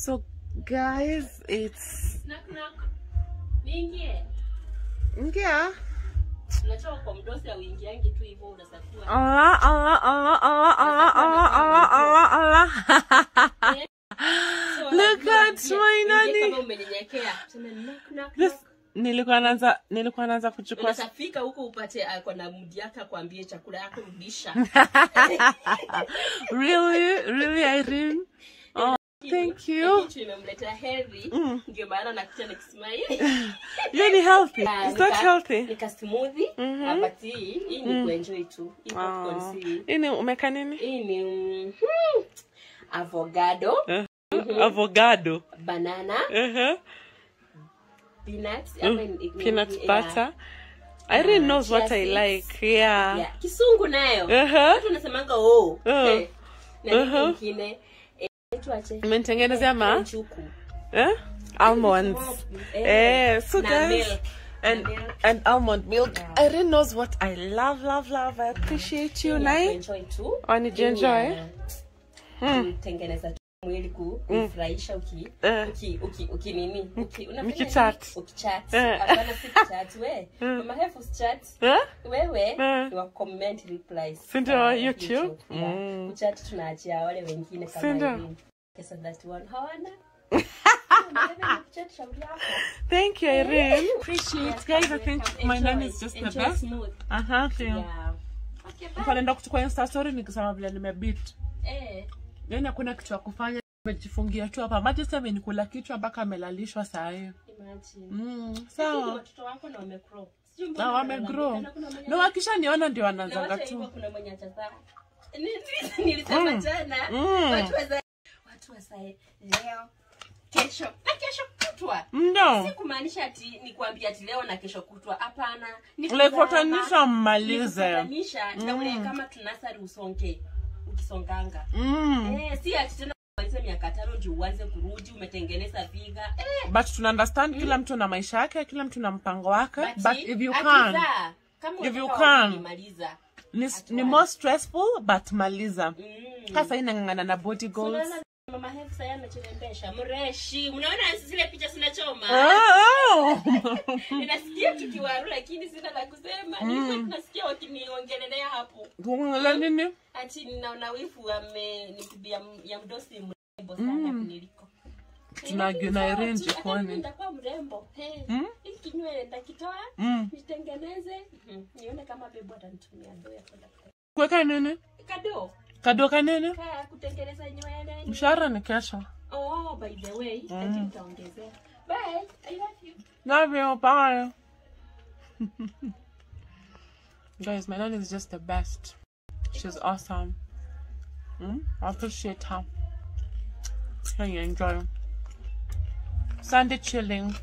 So guys, it's Knock knock. Niingie. yeah. Unatoka kwa mdosi au ingiangi tu hivyo unasafua. Allah, Allah, Allah, Allah, Allah, Allah, Allah, Allah, Allah. So, Look lazima at uingie- my uingie nani. Kama umenyenyekea. Sema knock knock. This knock. nilikuwa naanza nilikuwa naanza kuchukua Unasafika huko upate ako na mudi yake akwambie chakula yako rudisha. really really Irene oh thank you Kitu imemletea heri. Mm. Ndio maana nakuta nikismile. you're ni healthy Ah, is that nika- healthy Nika smoothie. Mhm. Ah, but hii hii ni kuenjoy tu. Hii popcorn oh. si. ini umeka nini Hii ni mm, hmm, avocado, avocado banana, uh-huh. peanuts, Mm, ama in- in- peanut yeah, butter Irene knows chia what I seeds. like yeah, yeah. Kisungu nayo. Uh-huh. Watu wanasemanga oh. Uh. Eh, na nini Uh-huh. ingine? Eh, inaitwaje? umenitengenezea ma Njuku. eh? almonds eh, so na guys milk. and Na milk. and almond milk Irene knows what I love love love I appreciate you Ni ya Nai kuenjoy tu. Oh, ni Ni jienjoy? ya kutengeneza tu mwili ku- kufurahisha uki Eh. uki uki uki nini uki unafanya Ukichat. nini? ukichat Eh. hapana si kuchat we mama hefu chat eh? wewe Eh. ni wa comment replies Si ndio, kwa YouTube? yeah. Mm. kuchat tunaachia wale wengine Si kama ndio? hivi kesa that one hawana Kuchat shauri yako. Thank you, Irene. Appreciate Yes, guys. I think welcome. my name Enjoy. is just the Enjoy best. smooth. Aha, thank you. Yeah. Okay, bye. Nikaenda kuchukua insta story nikisema vile nimebit. Eh, Yaani hakuna kitu ya kufanya. Nimejifungia tu hapa. Maji sasa amenikula kichwa mpaka amelalishwa saa hii. imagine. Mm, Lakini sawa. watoto wako na wamegrow. Sijui mbona Na wamegrow. wanalalamika, kuna mwenye- Na wakishaniona ndio Na wanaanzanga wacha hivyo tu. kuna mwenye atazaa. Ni- nilisema Mm. jana Mm. watu wazae watu wazae leo kesho na kesho kutwa Ndio. si kumaanisha ati ni kuambia ati leo na kesho kutwa hapana ni Like kuzama, watanisha ni mmalize. kufatanisha na ule kama tunasari usonge ukisonganga Mm. eh, si ati tena umalize miaka tano ndio uanze kurudi umetengeneza viga eh, But tuna understand kila mtu na maisha yake, kila mtu na mpango wake. but But if you akizaa, can, kama if you unataka can. kuimaliza, ni, at ni once. more stressful but maliza. mm. Sasa inang'ang'ana na body goals. Unaona mama Hefu sasa anachorembesha mreshi mnaona zile picha zinachoma Oh, ninasikia tukiwaru lakini sina la kusema nilikuwa tunasikia wakiniongelelea hapo Kuongelea nini? ati ninaona wifu amenipibia ya mdosi mrembo sana kuniliko Tunagio na Irene jikoni. nitakuwa mrembo Hey, Mm? hiki kinywele nitakitoa Mm. nitengeneze Mhm. nione kama bebu atanitumia ndoo ya kwenda Kuweka nini? kado Kadoka nini? kaa kutengeneza nywele Mshahara ni kesho. oh by the way I think utaongezea bye i love you Love you. Bye. Guys, my nanny is just the best. She's awesome. Mm? I appreciate her. Can you enjoy? Sunday chilling.